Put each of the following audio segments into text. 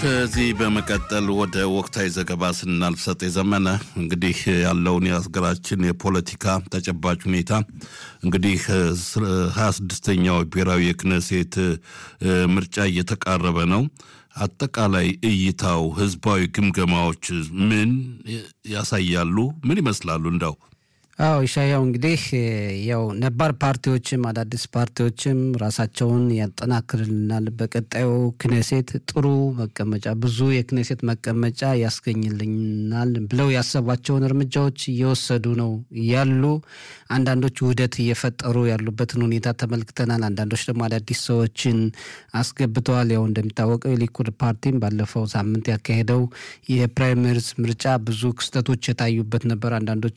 ከዚህ በመቀጠል ወደ ወቅታዊ ዘገባ ስናልፍ ሰጤ ዘመነ እንግዲህ ያለውን የሀገራችን የፖለቲካ ተጨባጭ ሁኔታ እንግዲህ ሀያ ስድስተኛው ብሔራዊ የክነሴት ምርጫ እየተቃረበ ነው። አጠቃላይ እይታው ህዝባዊ ግምገማዎች ምን ያሳያሉ? ምን ይመስላሉ? እንዳው አዎ ኢሻያው እንግዲህ ያው ነባር ፓርቲዎችም አዳዲስ ፓርቲዎችም ራሳቸውን ያጠናክርልናል፣ በቀጣዩ ክኔሴት ጥሩ መቀመጫ ብዙ የክኔሴት መቀመጫ ያስገኝልናል ብለው ያሰቧቸውን እርምጃዎች እየወሰዱ ነው ያሉ። አንዳንዶች ውህደት እየፈጠሩ ያሉበትን ሁኔታ ተመልክተናል። አንዳንዶች ደግሞ አዳዲስ ሰዎችን አስገብተዋል። ያው እንደሚታወቀው የሊኩድ ፓርቲም ባለፈው ሳምንት ያካሄደው የፕራይመሪስ ምርጫ ብዙ ክስተቶች የታዩበት ነበር። አንዳንዶች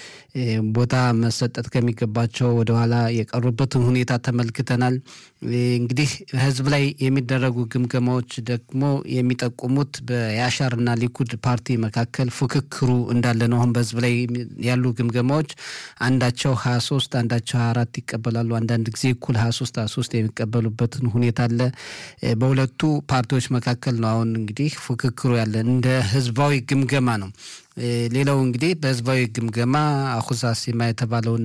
ቦታ መሰጠት ከሚገባቸው ወደኋላ የቀሩበትን ሁኔታ ተመልክተናል። እንግዲህ ህዝብ ላይ የሚደረጉ ግምገማዎች ደግሞ የሚጠቁሙት በያሻርና ሊኩድ ፓርቲ መካከል ፉክክሩ እንዳለ ነው። አሁን በህዝብ ላይ ያሉ ግምገማዎች አንዳቸው ሀያ ሶስት አንዳቸው ሀያ አራት ይቀበላሉ። አንዳንድ ጊዜ እኩል ሀያ ሶስት ሀያ ሶስት የሚቀበሉበትን ሁኔታ አለ። በሁለቱ ፓርቲዎች መካከል ነው አሁን እንግዲህ ፉክክሩ ያለ እንደ ህዝባዊ ግምገማ ነው። ሌላው እንግዲህ በህዝባዊ ግምገማ አሁዛ ሲማ የተባለውን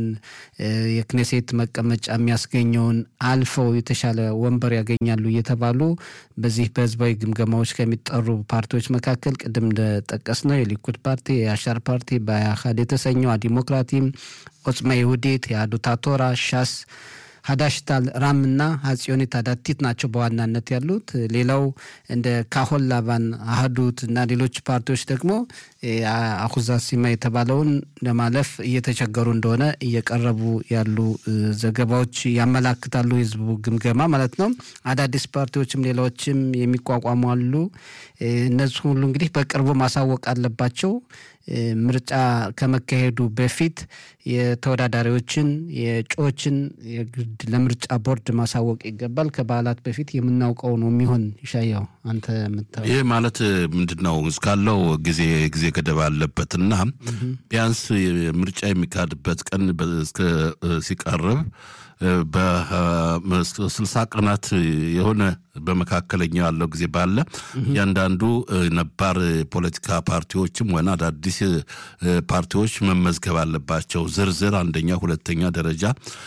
የክኔሴት መቀመጫ የሚያስገኘውን አልፈው የተሻለ ወንበር ያገኛሉ እየተባሉ በዚህ በህዝባዊ ግምገማዎች ከሚጠሩ ፓርቲዎች መካከል ቅድም እንደጠቀስ ነው የሊኩድ ፓርቲ፣ የአሻር ፓርቲ፣ በአህድ የተሰኘው ዲሞክራቲም፣ ኦጽማ ይሁዴት፣ የአዱታ ቶራ፣ ሻስ ሀዳሽታል ራም እና ሀጽዮኒት አዳቲት ናቸው በዋናነት ያሉት። ሌላው እንደ ካሆን ላቫን አህዱት እና ሌሎች ፓርቲዎች ደግሞ አኩዛ ሲማ የተባለውን ለማለፍ እየተቸገሩ እንደሆነ እየቀረቡ ያሉ ዘገባዎች ያመላክታሉ። የህዝቡ ግምገማ ማለት ነው። አዳዲስ ፓርቲዎችም ሌላዎችም የሚቋቋሙ አሉ። እነዚህ ሁሉ እንግዲህ በቅርቡ ማሳወቅ አለባቸው። ምርጫ ከመካሄዱ በፊት የተወዳዳሪዎችን የእጩዎችን የግድ ለምርጫ ቦርድ ማሳወቅ ይገባል። ከበዓላት በፊት የምናውቀው ነው የሚሆን። ይሻያው አንተ የምታው ይህ ማለት ምንድን ነው? እስካለው ጊዜ ጊዜ ገደብ አለበትና ቢያንስ ምርጫ የሚካሄድበት ቀን ሲቀርብ በስልሳ ቀናት የሆነ በመካከለኛው ያለው ጊዜ ባለ እያንዳንዱ ነባር ፖለቲካ ፓርቲዎችም ሆነ አዳዲስ ፓርቲዎች መመዝገብ አለባቸው። ዝርዝር አንደኛ፣ ሁለተኛ ደረጃ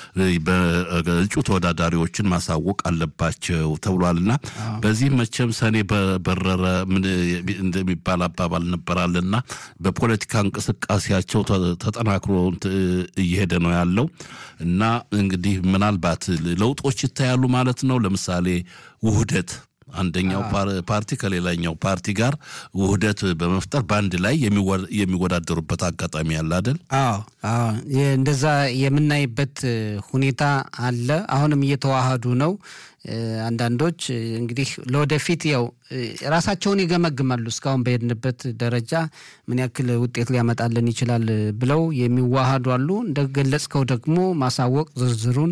በእጩ ተወዳዳሪዎችን ማሳወቅ አለባቸው ተብሏልና በዚህ መቼም ሰኔ በበረረ እንደሚባል አባባል ነበራልና በፖለቲካ እንቅስቃሴያቸው ተጠናክሮ እየሄደ ነው ያለው እና እንግዲህ ምናልባት ለውጦች ይታያሉ ማለት ነው። ለምሳሌ ውህደት አንደኛው ፓርቲ ከሌላኛው ፓርቲ ጋር ውህደት በመፍጠር በአንድ ላይ የሚወዳደሩበት አጋጣሚ አለ አይደል? አዎ አዎ፣ እንደዛ የምናይበት ሁኔታ አለ። አሁንም እየተዋሃዱ ነው። አንዳንዶች እንግዲህ ለወደፊት ያው ራሳቸውን ይገመግማሉ። እስካሁን በሄድንበት ደረጃ ምን ያክል ውጤት ሊያመጣልን ይችላል ብለው የሚዋሃዱ አሉ። እንደገለጽከው ደግሞ ማሳወቅ ዝርዝሩን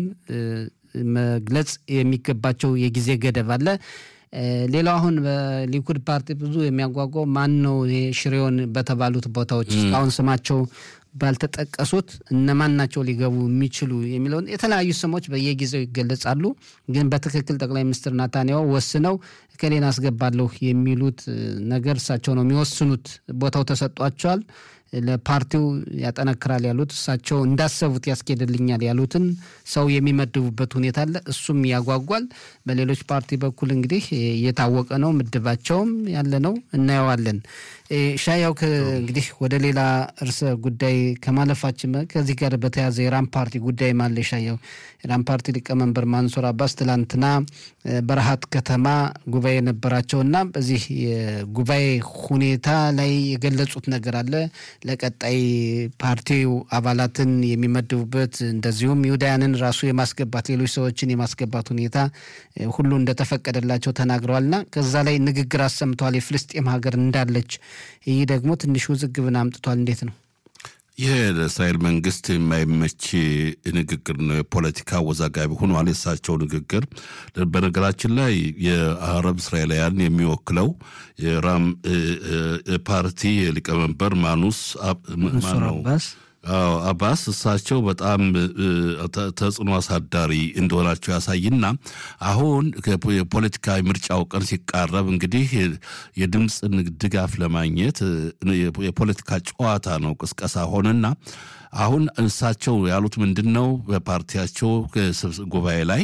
መግለጽ የሚገባቸው የጊዜ ገደብ አለ። ሌላው አሁን በሊኩድ ፓርቲ ብዙ የሚያጓጓው ማን ነው ይሄ ሽሬውን በተባሉት ቦታዎች እስካሁን ስማቸው ባልተጠቀሱት እነማን ናቸው ሊገቡ የሚችሉ የሚለውን የተለያዩ ስሞች በየጊዜው ይገለጻሉ። ግን በትክክል ጠቅላይ ሚኒስትር ናታንያሁ ወስነው እከሌን አስገባለሁ የሚሉት ነገር እሳቸው ነው የሚወስኑት። ቦታው ተሰጧቸዋል። ለፓርቲው ያጠነክራል ያሉት እሳቸው እንዳሰቡት ያስኬድልኛል ያሉትን ሰው የሚመድቡበት ሁኔታ አለ። እሱም ያጓጓል። በሌሎች ፓርቲ በኩል እንግዲህ እየታወቀ ነው፣ ምድባቸውም ያለ ነው፣ እናየዋለን። ሻያው እንግዲህ ወደ ሌላ እርሰ ጉዳይ ከማለፋችን ከዚህ ጋር በተያያዘ የራም ፓርቲ ጉዳይ ማለ ሻያው የራም ፓርቲ ሊቀመንበር ማንሱር አባስ ትላንትና በረሃት ከተማ ጉባኤ ነበራቸውና በዚህ የጉባኤ ሁኔታ ላይ የገለጹት ነገር አለ ለቀጣይ ፓርቲው አባላትን የሚመድቡበት እንደዚሁም ይሁዳያንን ራሱ የማስገባት ሌሎች ሰዎችን የማስገባት ሁኔታ ሁሉ እንደተፈቀደላቸው ተናግረዋልና ከዛ ላይ ንግግር አሰምተዋል። የፍልስጤም ሀገር እንዳለች ይህ ደግሞ ትንሽ ውዝግብን አምጥቷል። እንዴት ነው? ይህ ለእስራኤል መንግስት የማይመች ንግግር ነው። የፖለቲካ አወዛጋቢ ሆኗል የእሳቸው ንግግር። በነገራችን ላይ የአረብ እስራኤላውያን የሚወክለው የራም ፓርቲ ሊቀመንበር ማኑስ ማነው አዎ አባስ እሳቸው በጣም ተጽዕኖ አሳዳሪ እንደሆናቸው ያሳይና አሁን የፖለቲካዊ ምርጫው ቀን ሲቃረብ እንግዲህ የድምፅን ድጋፍ ለማግኘት የፖለቲካ ጨዋታ ነው፣ ቅስቀሳ ሆነና አሁን እሳቸው ያሉት ምንድን ነው? በፓርቲያቸው ጉባኤ ላይ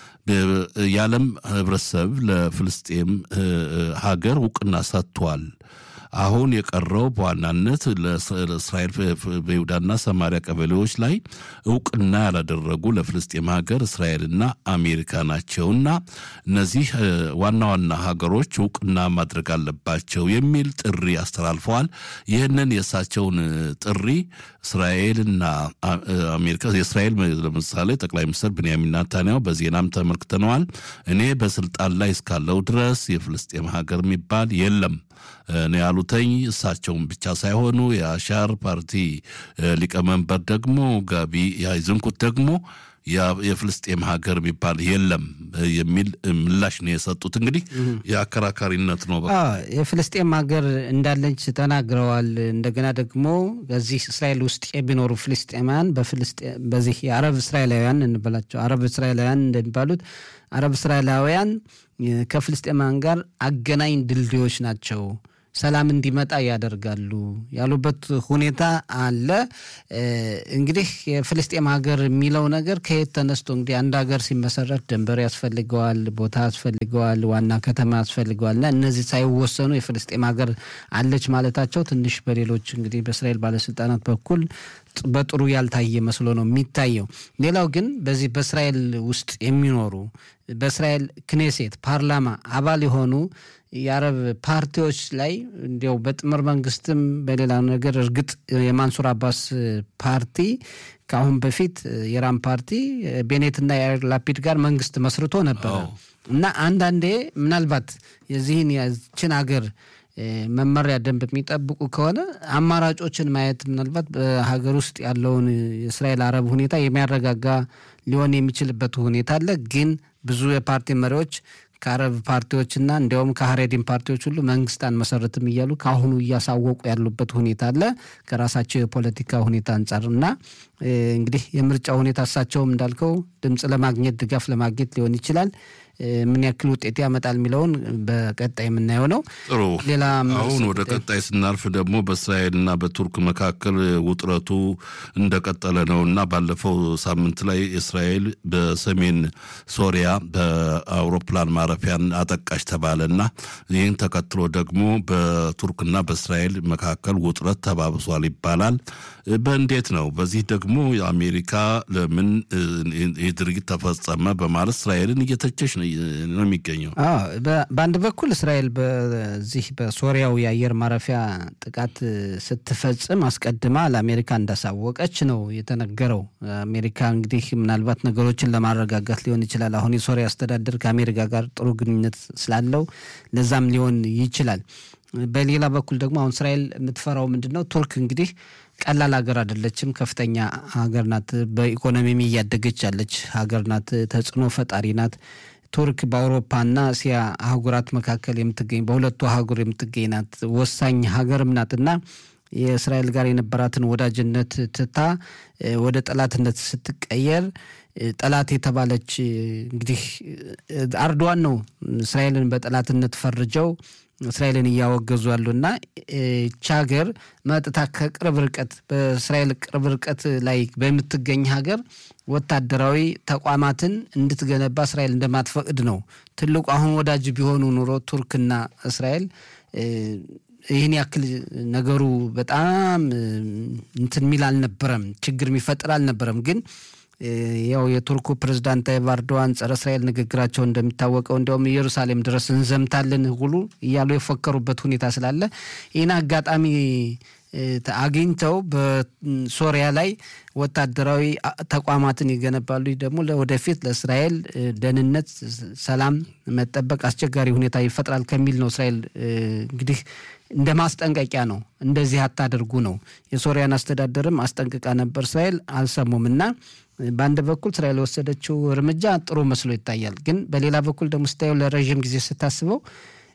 የዓለም ህብረተሰብ ለፍልስጤም ሀገር እውቅና ሰጥቷል። አሁን የቀረው በዋናነት ለእስራኤል በይሁዳና ሰማሪያ ቀበሌዎች ላይ እውቅና ያላደረጉ ለፍልስጤም ሀገር እስራኤልና አሜሪካ ናቸውና እነዚህ ዋና ዋና ሀገሮች እውቅና ማድረግ አለባቸው የሚል ጥሪ አስተላልፈዋል። ይህንን የእሳቸውን ጥሪ እስራኤልና አሜሪካ የእስራኤል ለምሳሌ ጠቅላይ ሚኒስትር ብንያሚን ናታንያሁ በዜናም ተመልክተነዋል። እኔ በስልጣን ላይ እስካለው ድረስ የፍልስጤም ሀገር የሚባል የለም ነው ያሉተኝ። እሳቸውን ብቻ ሳይሆኑ የአሻር ፓርቲ ሊቀመንበር ደግሞ ጋቢ ያይዝንኩት ደግሞ የፍልስጤም ሀገር የሚባል የለም የሚል ምላሽ ነው የሰጡት። እንግዲህ የአከራካሪነት ነው። የፍልስጤም ሀገር እንዳለች ተናግረዋል። እንደገና ደግሞ በዚህ እስራኤል ውስጥ የሚኖሩ ፍልስጤማውያን በዚህ የአረብ እስራኤላውያን እንበላቸው አረብ እስራኤላውያን እንደሚባሉት አረብ እስራኤላውያን ከፍልስጤማውያን ጋር አገናኝ ድልድዮች ናቸው ሰላም እንዲመጣ ያደርጋሉ ያሉበት ሁኔታ አለ። እንግዲህ የፍልስጤም ሀገር የሚለው ነገር ከየት ተነስቶ እንግዲህ አንድ ሀገር ሲመሰረት ድንበር ያስፈልገዋል፣ ቦታ ያስፈልገዋል፣ ዋና ከተማ ያስፈልገዋል እና እነዚህ ሳይወሰኑ የፍልስጤም ሀገር አለች ማለታቸው ትንሽ በሌሎች እንግዲህ በእስራኤል ባለስልጣናት በኩል በጥሩ ያልታየ መስሎ ነው የሚታየው። ሌላው ግን በዚህ በእስራኤል ውስጥ የሚኖሩ በእስራኤል ክኔሴት ፓርላማ አባል የሆኑ የአረብ ፓርቲዎች ላይ እንዲያው በጥምር መንግስትም በሌላ ነገር እርግጥ የማንሱር አባስ ፓርቲ ከአሁን በፊት የራም ፓርቲ ቤኔትና የያር ላፒድ ጋር መንግስት መስርቶ ነበረ እና አንዳንዴ ምናልባት የዚህን የችን ሀገር መመሪያ ደንብ የሚጠብቁ ከሆነ አማራጮችን ማየት ምናልባት በሀገር ውስጥ ያለውን የእስራኤል አረብ ሁኔታ የሚያረጋጋ ሊሆን የሚችልበት ሁኔታ አለ። ግን ብዙ የፓርቲ መሪዎች ከአረብ ፓርቲዎችና እንዲያውም ከሀሬዲን ፓርቲዎች ሁሉ መንግስት አንመሰርትም እያሉ ከአሁኑ እያሳወቁ ያሉበት ሁኔታ አለ ከራሳቸው የፖለቲካ ሁኔታ አንጻር እና እንግዲህ የምርጫ ሁኔታ እሳቸውም እንዳልከው ድምፅ ለማግኘት ድጋፍ ለማግኘት ሊሆን ይችላል። ምን ያክል ውጤት ያመጣል የሚለውን በቀጣይ የምናየው ነው። ጥሩ። ሌላ አሁን ወደ ቀጣይ ስናልፍ ደግሞ በእስራኤልና በቱርክ መካከል ውጥረቱ እንደቀጠለ ነው እና ባለፈው ሳምንት ላይ እስራኤል በሰሜን ሶሪያ በአውሮፕላን ማረፊያን አጠቃሽ ተባለ እና ይህን ተከትሎ ደግሞ በቱርክና በእስራኤል መካከል ውጥረት ተባብሷል ይባላል። በእንዴት ነው? በዚህ ደግሞ የአሜሪካ ለምን ይህ ድርጊት ተፈጸመ በማለት እስራኤልን እየተቸች ነው የሚገኘው። በአንድ በኩል እስራኤል በዚህ በሶሪያው የአየር ማረፊያ ጥቃት ስትፈጽም አስቀድማ ለአሜሪካ እንዳሳወቀች ነው የተነገረው። አሜሪካ እንግዲህ ምናልባት ነገሮችን ለማረጋጋት ሊሆን ይችላል። አሁን የሶሪያ አስተዳደር ከአሜሪካ ጋር ጥሩ ግንኙነት ስላለው ለዛም ሊሆን ይችላል። በሌላ በኩል ደግሞ አሁን እስራኤል የምትፈራው ምንድን ነው? ቱርክ እንግዲህ ቀላል ሀገር አይደለችም። ከፍተኛ ሀገር ናት። በኢኮኖሚም እያደገች ያለች ሀገር ናት። ተጽዕኖ ፈጣሪ ናት። ቱርክ በአውሮፓና እስያ አህጉራት መካከል የምትገኝ በሁለቱ አህጉር የምትገኝ ናት። ወሳኝ ሀገርም ናትና የእስራኤል ጋር የነበራትን ወዳጅነት ትታ ወደ ጠላትነት ስትቀየር ጠላት የተባለች እንግዲህ አርዶዋን ነው እስራኤልን በጠላትነት ፈርጀው እስራኤልን እያወገዙ ያሉና ይህች ሀገር መጥታ ከቅርብ ርቀት በእስራኤል ቅርብ ርቀት ላይ በምትገኝ ሀገር ወታደራዊ ተቋማትን እንድትገነባ እስራኤል እንደማትፈቅድ ነው ትልቁ። አሁን ወዳጅ ቢሆኑ ኑሮ ቱርክና እስራኤል ይህን ያክል ነገሩ በጣም እንትን የሚል አልነበረም፣ ችግር የሚፈጥር አልነበረም ግን ያው የቱርኩ ፕሬዝዳንት ታይብ ኤርዶዋን ጸረ እስራኤል ንግግራቸው እንደሚታወቀው እንዲያውም ኢየሩሳሌም ድረስ እንዘምታለን ሁሉ እያሉ የፎከሩበት ሁኔታ ስላለ ይህን አጋጣሚ አግኝተው በሶሪያ ላይ ወታደራዊ ተቋማትን ይገነባሉ። ደግሞ ለወደፊት ለእስራኤል ደህንነት፣ ሰላም መጠበቅ አስቸጋሪ ሁኔታ ይፈጥራል ከሚል ነው እስራኤል እንግዲህ እንደ ማስጠንቀቂያ ነው። እንደዚህ አታደርጉ ነው። የሶሪያን አስተዳደርም አስጠንቅቃ ነበር። እስራኤል አልሰሙም እና በአንድ በኩል እስራኤል የወሰደችው እርምጃ ጥሩ መስሎ ይታያል። ግን በሌላ በኩል ደግሞ ስታየው ለረዥም ጊዜ ስታስበው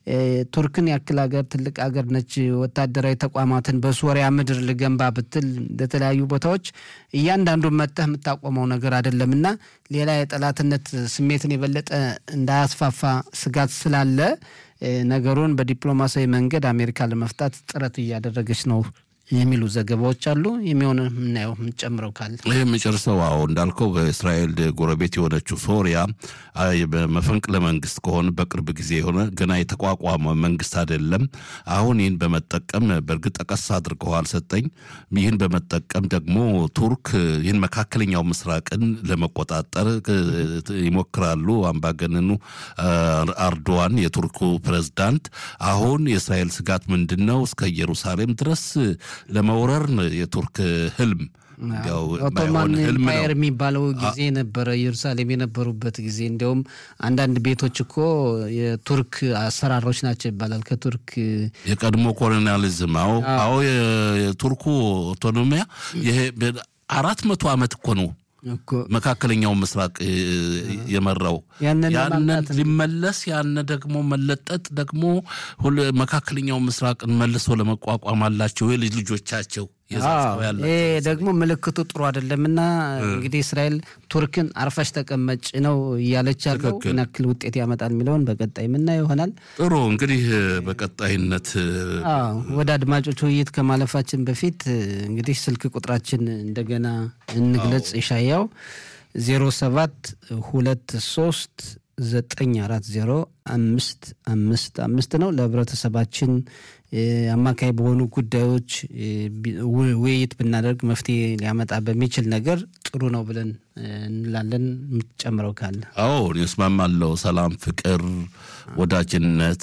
ቱርክን ያክል ሀገር ትልቅ ሀገር ነች። ወታደራዊ ተቋማትን በሶሪያ ምድር ልገንባ ብትል ለተለያዩ ቦታዎች እያንዳንዱን መጠህ የምታቆመው ነገር አይደለም እና ሌላ የጠላትነት ስሜትን የበለጠ እንዳያስፋፋ ስጋት ስላለ ነገሩን በዲፕሎማሲያዊ መንገድ አሜሪካ ለመፍታት ጥረት እያደረገች ነው የሚሉ ዘገባዎች አሉ። የሚሆን የምናየው የምንጨምረው ካለ ይህ የምጨርሰው አዎ እንዳልከው በእስራኤል ጎረቤት የሆነችው ሶሪያ መፈንቅለ መንግስት ከሆነ በቅርብ ጊዜ የሆነ ገና የተቋቋመ መንግስት አይደለም። አሁን ይህን በመጠቀም በእርግጥ ጠቀስ አድርገዋል ሰጠኝ። ይህን በመጠቀም ደግሞ ቱርክ ይህን መካከለኛው ምስራቅን ለመቆጣጠር ይሞክራሉ። አምባገነኑ አርዶዋን የቱርኩ ፕሬዝዳንት አሁን የእስራኤል ስጋት ምንድን ነው? እስከ ኢየሩሳሌም ድረስ ለመውረር የቱርክ ህልም ኦቶማን ኤምፓየር የሚባለው ጊዜ ነበረ። ኢየሩሳሌም የነበሩበት ጊዜ እንዲያውም አንዳንድ ቤቶች እኮ የቱርክ አሰራሮች ናቸው ይባላል። ከቱርክ የቀድሞ ኮሎኒያሊዝም አዎ፣ አዎ የቱርኩ ኦቶኖሚያ ይሄ አራት መቶ ዓመት እኮ ነው መካከለኛው ምስራቅ የመራው ያንን ሊመለስ ያነ ደግሞ መለጠጥ ደግሞ መካከለኛው ምስራቅን መልሶ ለመቋቋም አላቸው የልጅ ልጆቻቸው ይሄ ደግሞ ምልክቱ ጥሩ አይደለምና እንግዲህ እስራኤል ቱርክን አርፈሽ ተቀመጭ ነው እያለች ያለው ምን ያክል ውጤት ያመጣል የሚለውን በቀጣይ የምናየው ይሆናል። ጥሩ እንግዲህ በቀጣይነት ወደ አድማጮች ውይይት ከማለፋችን በፊት እንግዲህ ስልክ ቁጥራችን እንደገና እንግለጽ። ይሻያው ዜሮ ሰባት ሁለት ሶስት ዘጠኝ አራት ዜሮ አምስት አምስት አምስት ነው። ለህብረተሰባችን አማካይ በሆኑ ጉዳዮች ውይይት ብናደርግ መፍትሄ ሊያመጣ በሚችል ነገር ጥሩ ነው ብለን እንላለን። የምትጨምረው ካለ? አዎ እስማማለሁ። ሰላም፣ ፍቅር፣ ወዳጅነት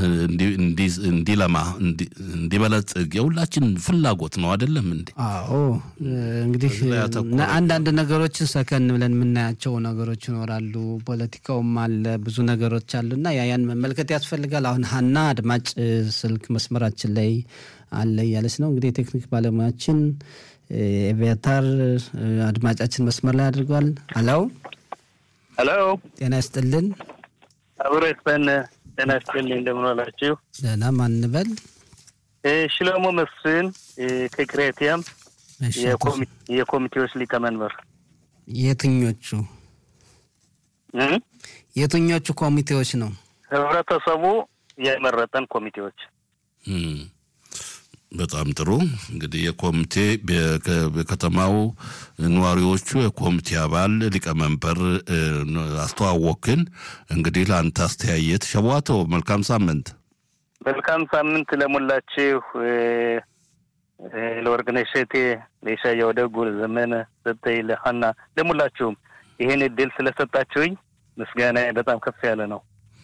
እንዲለማ እንዲበለጽግ የሁላችን ፍላጎት ነው አይደለም እንዴ? አዎ እንግዲህ አንዳንድ ነገሮችን ሰከን ብለን የምናያቸው ነገሮች ይኖራሉ። ፖለቲካውም አለ ብዙ ነገሮች አሉና ያን መመልከት ያስፈልጋል። አሁን ሀና አድማጭ ስልክ መስመራችን ላይ አለ እያለች ነው። እንግዲህ የቴክኒክ ባለሙያችን ኤቪያታር አድማጫችን መስመር ላይ አድርጓል። አለው ሄሎ፣ ጤና ይስጥልን። አብሮ ይስጠን። ጤና ይስጥልኝ። እንደምን ዋላችሁ? ደህና። ማን እንበል? ሽሎሞ መስፍን ከክሬቲያም የኮሚቴዎች ሊቀመንበር። የትኞቹ የትኞቹ ኮሚቴዎች ነው? ህብረተሰቡ የመረጠን ኮሚቴዎች። በጣም ጥሩ እንግዲህ የኮሚቴ በከተማው ነዋሪዎቹ የኮሚቴ አባል ሊቀመንበር አስተዋወክን። እንግዲህ ለአንተ አስተያየት ሸቧቶ መልካም ሳምንት። መልካም ሳምንት ለሞላችሁ ለወርቅነሽ እሸቴ፣ ለኢሻያው ደጉ፣ ለዘመነ ሰጠኝ፣ ለሀና ለሙላችሁም ይህን እድል ስለሰጣችሁኝ ምስጋና በጣም ከፍ ያለ ነው።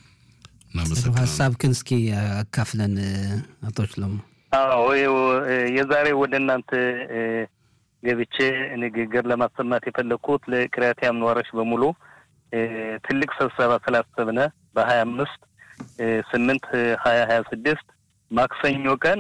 ሀሳብክን እስኪ አካፍለን አቶ ሽሎሞ። አዎ የዛሬ ወደ እናንተ ገብቼ ንግግር ለማሰማት የፈለግኩት ለክሪያቲያም ነዋሪዎች በሙሉ ትልቅ ስብሰባ ስላሰብነ በሀያ አምስት ስምንት ሀያ ሀያ ስድስት ማክሰኞ ቀን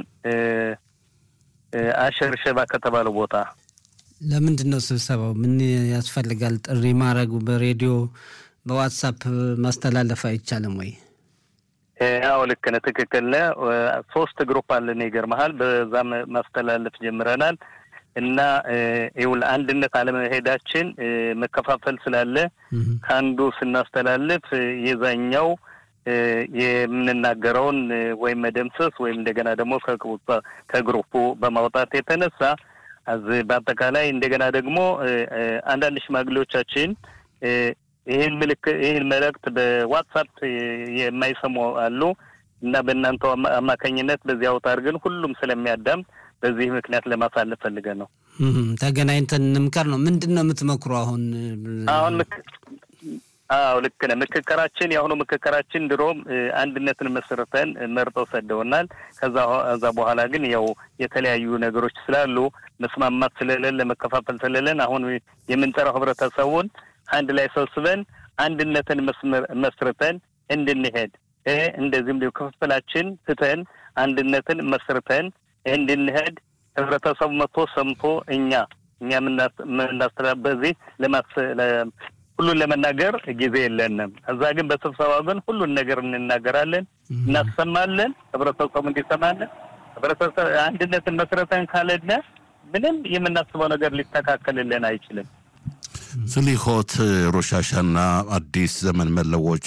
አሸር ሸባ ከተባለው ቦታ ለምንድን ነው ስብሰባው? ምን ያስፈልጋል? ጥሪ ማድረጉ በሬዲዮ በዋትሳፕ ማስተላለፍ አይቻልም ወይ? አዎ ልክ ነህ፣ ትክክል ነህ። ሶስት ግሩፕ አለን ይገርመሃል። በዛም ማስተላለፍ ጀምረናል እና ይኸውልህ አንድነት አለመሄዳችን መከፋፈል ስላለ ከአንዱ ስናስተላልፍ የዛኛው የምንናገረውን ወይም መደምሰስ ወይም እንደገና ደግሞ ከግሩፑ በማውጣት የተነሳ በአጠቃላይ እንደገና ደግሞ አንዳንድ ሽማግሌዎቻችን ይህን ምልክ ይህን መልእክት በዋትሳፕ የማይሰሙ አሉ እና በእናንተ አማካኝነት በዚህ አውታር ግን ሁሉም ስለሚያዳም በዚህ ምክንያት ለማሳለፍ ፈልገን ነው። ተገናኝተን እንምከር ነው። ምንድን ነው የምትመክሩ አሁን? አሁን አዎ ልክ ነህ። ምክክራችን የአሁኑ ምክክራችን ድሮም አንድነትን መስርተን መርጠው ሰደውናል። ከዛ ከዛ በኋላ ግን ያው የተለያዩ ነገሮች ስላሉ መስማማት ስለሌለ መከፋፈል ስለሌለን አሁን የምንጠራው ህብረተሰቡን አንድ ላይ ሰብስበን አንድነትን መስርተን እንድንሄድ እንደዚህም ክፍፍላችን ትተን አንድነትን መስርተን እንድንሄድ ህብረተሰቡ መጥቶ ሰምቶ እኛ እኛ የምናስተላ በዚህ ሁሉን ለመናገር ጊዜ የለንም። እዛ ግን በስብሰባው ግን ሁሉን ነገር እንናገራለን፣ እናሰማለን፣ ህብረተሰቡ እንዲሰማለን። ህብረተሰብ አንድነትን መስረተን ካለነ ምንም የምናስበው ነገር ሊስተካከልልን አይችልም። ስሊሆት ሮሻሻና አዲስ ዘመን መለወጫ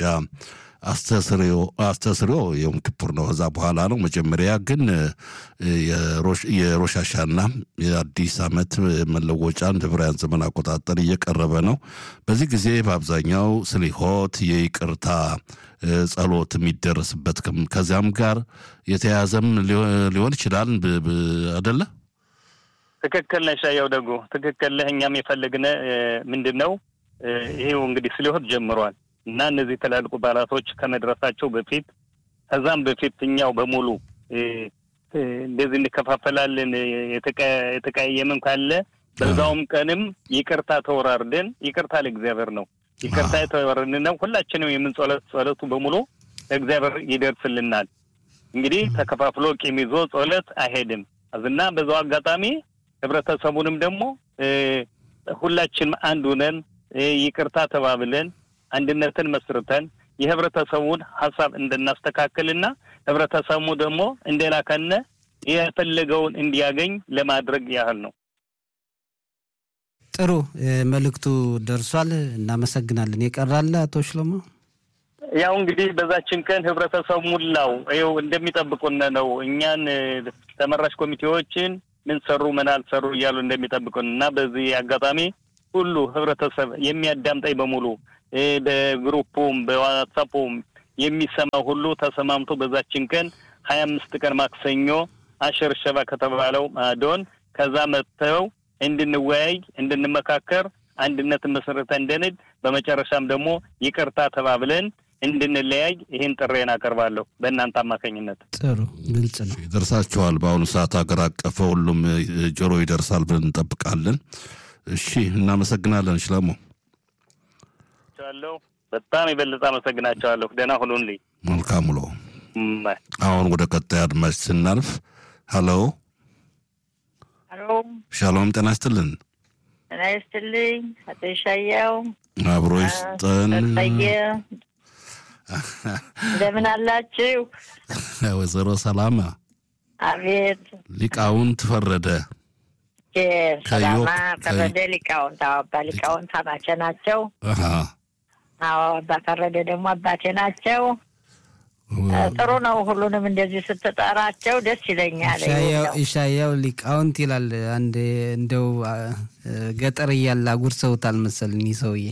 አስተስሪዮ የዮም ክፑር ነው። ከዛ በኋላ ነው። መጀመሪያ ግን የሮሻሻና የአዲስ ዓመት መለወጫ እንደ ዕብራውያን ዘመን አቆጣጠር እየቀረበ ነው። በዚህ ጊዜ በአብዛኛው ስሊሆት የይቅርታ ጸሎት የሚደረስበት ከዚያም ጋር የተያያዘም ሊሆን ይችላል አደለ? ትክክል ነሽ። ያው ደጉ ትክክል ነህ። እኛም የፈለግነ ምንድን ነው ይሄው እንግዲህ ስሊሆት ጀምሯል እና እነዚህ ትላልቁ በዓላቶች ከመድረሳቸው በፊት ከዛም በፊት እኛው በሙሉ እንደዚህ እንከፋፈላለን። የተቀያየምም ካለ በዛውም ቀንም ይቅርታ ተወራርደን ይቅርታ ለእግዚአብሔር ነው ይቅርታ የተወራርደን ነው። ሁላችንም የምንጸሎት ጸሎቱ በሙሉ ለእግዚአብሔር ይደርስልናል። እንግዲህ ተከፋፍሎ ቂም ይዞ ጸሎት አይሄድም እና በዛው አጋጣሚ ህብረተሰቡንም ደግሞ ሁላችንም አንድ ሁነን ይቅርታ ተባብለን አንድነትን መስርተን የህብረተሰቡን ሀሳብ እንድናስተካክልና ህብረተሰቡ ደግሞ እንደላከነ የፈለገውን እንዲያገኝ ለማድረግ ያህል ነው። ጥሩ መልእክቱ ደርሷል። እናመሰግናለን። የቀራለ አቶ ሽሎሞ? ያው እንግዲህ በዛችን ቀን ህብረተሰቡ ሙላው ይኸው እንደሚጠብቁን ነው። እኛን ተመራጭ ኮሚቴዎችን ምን ሰሩ ምን አልሰሩ እያሉ እንደሚጠብቁን እና በዚህ አጋጣሚ ሁሉ ህብረተሰብ የሚያዳምጠኝ በሙሉ በግሩፑም በዋትሳፑም የሚሰማው ሁሉ ተሰማምቶ በዛችን ቀን ሀያ አምስት ቀን ማክሰኞ አሸር ሸባ ከተባለው ማዶን ከዛ መጥተው እንድንወያይ እንድንመካከር አንድነትን መሰረተ እንድንል በመጨረሻም ደግሞ ይቅርታ ተባብለን እንድንለያይ ይህን ጥሬን አቀርባለሁ በእናንተ አማካኝነት። ጥሩ ግልጽ ነው። ይደርሳችኋል። በአሁኑ ሰዓት ሀገር አቀፈ ሁሉም ጆሮ ይደርሳል ብለን እንጠብቃለን። እሺ፣ እናመሰግናለን። ሽለሞ ቻለሁ በጣም የበለጠ አመሰግናቸዋለሁ። ደህና ሁኑልኝ። መልካም ውሎ። አሁን ወደ ቀጣይ አድማጭ ስናልፍ፣ ሀሎ ሄሎ፣ ሻሎም፣ ጤና ይስጥልን። ጤና ይስጥልኝ አቶ ይሻያው አብሮ ይስጠን። ጠየ እንደምን አላችሁ? ወይዘሮ ሰላማ አቤት ሊቃውንት ፈረደ ሰላማ ፈረደ ሊቃውንት አዎ፣ አባ ሊቃውንት አማቼ ናቸው። አሃ፣ አዎ አባ ፈረደ ደግሞ አባቴ ናቸው። ጥሩ ነው። ሁሉንም እንደዚህ ስትጠራቸው ደስ ይለኛል። ኢሻያው ሊቃውንት ይላል። አንድ እንደው ገጠር እያለ አጉርሰውታል መሰለኝ ሰውዬ።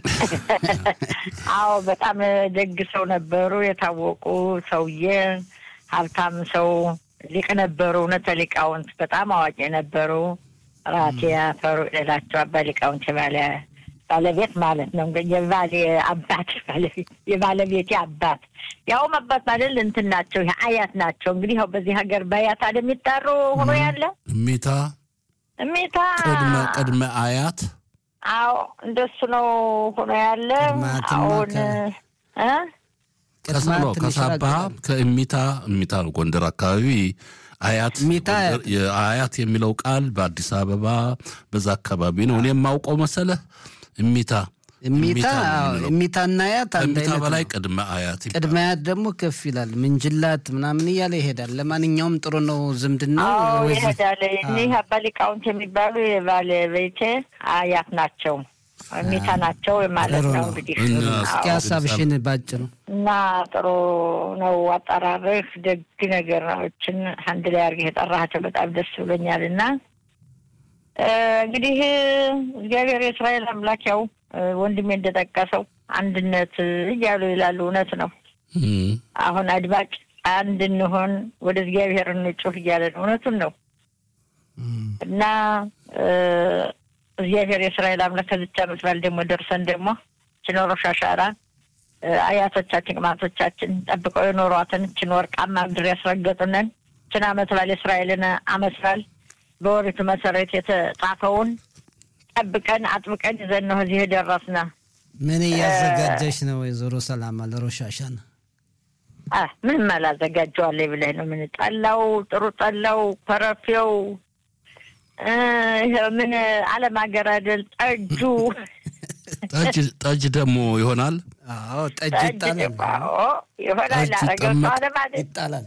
አዎ በጣም ደግ ሰው ነበሩ። የታወቁ ሰውዬ፣ ሀብታም ሰው ሊቅ ነበሩ። እውነተ ሊቃውንት በጣም አዋቂ ነበሩ። ራቴ ያፈሩ ሌላቸው አባ ሊቃውንት የባለ ባለቤት ማለት ነው። እንግዲህ የባሌ አባት ባለቤት የባለቤቴ አባት ያውም አባት ማለት እንትን ናቸው፣ አያት ናቸው። እንግዲህ ያው በዚህ ሀገር በአያት አይደል የሚጠሩ ሆኖ ያለ እሚታ እሜታ ቅድመ ቅድመ አያት አዎ እንደሱ ነው ሆኖ ያለ ቅድማትና አሁን ከ- እ ከሰሎ ትንሽ ከሳባ ራቅ ከእሚታ እሚታ ነው ጎንደር አካባቢ አያት እሚታ ጎንደር- የአያት የሚለው ቃል በአዲስ አበባ በዛ አካባቢ ነው። እኔ የማውቀው መሰለህ እሚታ እሚታ ነው አዎ፣ የምንለው። እሚታና አያት አንድ ከእሚታ አይነት በላይ ነው። ቅድመ አያት ይባላል። ቅድመ አያት ደግሞ ከፍ ይላል። ምንጅላት ምናምን እያለ ይሄዳል። ለማንኛውም ጥሩ ነው ዝምድና አዎ ወይስ- ይሄዳል። እኒህ አባ ሊቃውንት የሚባሉ የባለቤቴ አያት ናቸው፣ እሜታ ናቸው ማለት ጥሩ ነው ነው። እንግዲህ እና እስኪ አዎ። ሀሳብሽን ባጭሩ እና ጥሩ ነው አጠራርህ። ደግ ነገሮችን አንድ ላይ አድርገህ የጠራሃቸው በጣም ደስ ብሎኛል። እና እ እንግዲህ እግዚአብሔር የእስራኤል አምላክ ያው እ ወንድሜ እንደጠቀሰው አንድነት እያሉ ይላሉ። እውነት ነው። እም፣ አሁን አድማጭ አንድ እንሆን ወደ እግዚአብሔር እንጩህ እያለ ነው። እውነቱን ነው እና እ እግዚአብሔር የእስራኤል አምላክ ከዚች ዓመት በዓል ደግሞ ደርሰን ደግሞ ችኖሮ ሻሻራ እ አያቶቻችን ቅማቶቻችን ጠብቀው የኖሯትን ችን ወርቃማ ምድር ያስረገጡንን ችን ዓመት በዓል የእስራኤልን ዓመት በዓል በወሪቱ መሰረት የተጻፈውን ጠብቀን አጥብቀን ይዘን ነው እዚህ የደረስነ። ምን እያዘጋጀሽ ነው ወይዘሮ ሰላማ ለሮሻሻን? አ ምንም አላዘጋጀዋለሁ ብለህ ነው? ምን ጠላው፣ ጥሩ ጠላው፣ ኮረፌው እ ይሄ ምን አለም ሀገር አይደል ጠጁ ጠጅ ደግሞ ይሆናል። አዎ ጠጅ ጠጅ ይጣላል ደግሞ አዎ ይሆናል። ጠጅ አረገው ይጠመቅ- ሰዋለ ማለት ይጣላል።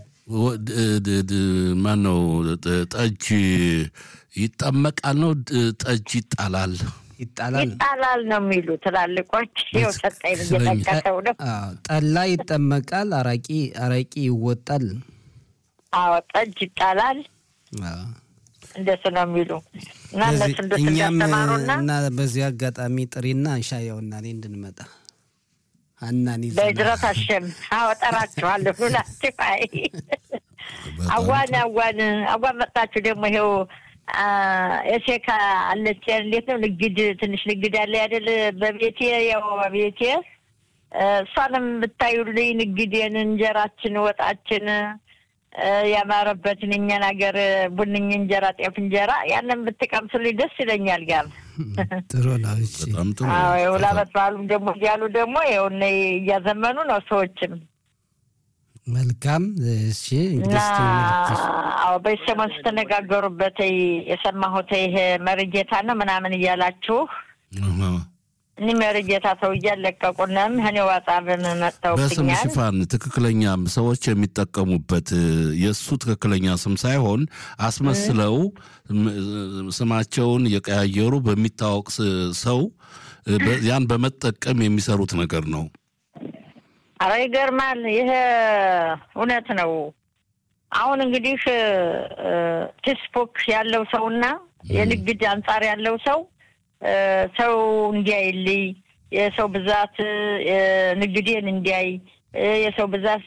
ማን ነው ጠጅ ይጠመቃል ነው ጠጅ ይጣላል። ይጣላል። ይጣላል ነው የሚሉ ትላልቆች። ይኸው ሰጠኝ እየጠቀሰው ነው። አዎ ጠላ ይጠመቃል፣ አራቂ አረቂ ይወጣል። አዎ ጠጅ ይጣላል አዎ። እንደሱ ነው የሚሉ እና እነሱ ስለዚህ እንደሱ እኛም እንዳስተማሩና እና በዚህ አጋጣሚ ጥሪና ሻያውና እኔ እንድንመጣ ሀናን ይዘናል። በእጅረት አሸም አዎ ጠራችኋለሁ ሁላችሁ። አይ በጣም አዋን አዋን አዋን መጣችሁ ደግሞ ይኸው አ፣ ኤሴካ አለች እንዴት ነው ንግድ ትንሽ ንግድ አለ አይደል በቤቴ ያው በቤቴ እ፣ እሷንም ብታዩልኝ ንግዴን እንጀራችን ወጣችን እ፣ ያማረበትን እኛን ሀገር ቡንኝ እንጀራ ጤፍ እንጀራ ያንን ብትቀምሱልኝ ደስ ይለኛል ጋር ጥሩ ነው። እሺ በጣም ጥሩ አዎ የሁላ ዓመት በዓሉም ደግሞ እያሉ ደግሞ ይኸው እነ እያዘመኑ ነው ሰዎችም መልካም። እሺ እና እንግዲህ እስቲ መልዕክትሽ። አዎ በዚህ ሰሞን ስተነጋገሩበት የሰማሁት ይሄ መርጌታ ነው ምናምን እያላችሁ አሃ። እኒ መርጌታ ሰው እያለቀቁንም እኔ ዋጻብን በስም መጥተውብኛል። ሽፋን ትክክለኛ ሰዎች የሚጠቀሙበት የእሱ ትክክለኛ ስም ሳይሆን አስመስለው ም- ስማቸውን የቀያየሩ በሚታወቅ ስ- ሰው በ- ያን በመጠቀም የሚሰሩት ነገር ነው። አረ ይገርማል። ይሄ እውነት ነው። አሁን እንግዲህ እ፣ ፌስቡክ ያለው ሰውና የንግድ አንጻር ያለው ሰው እ፣ ሰው እንዲያይልኝ የሰው ብዛት እ፣ ንግዴን እንዲያይ እ፣ የሰው ብዛት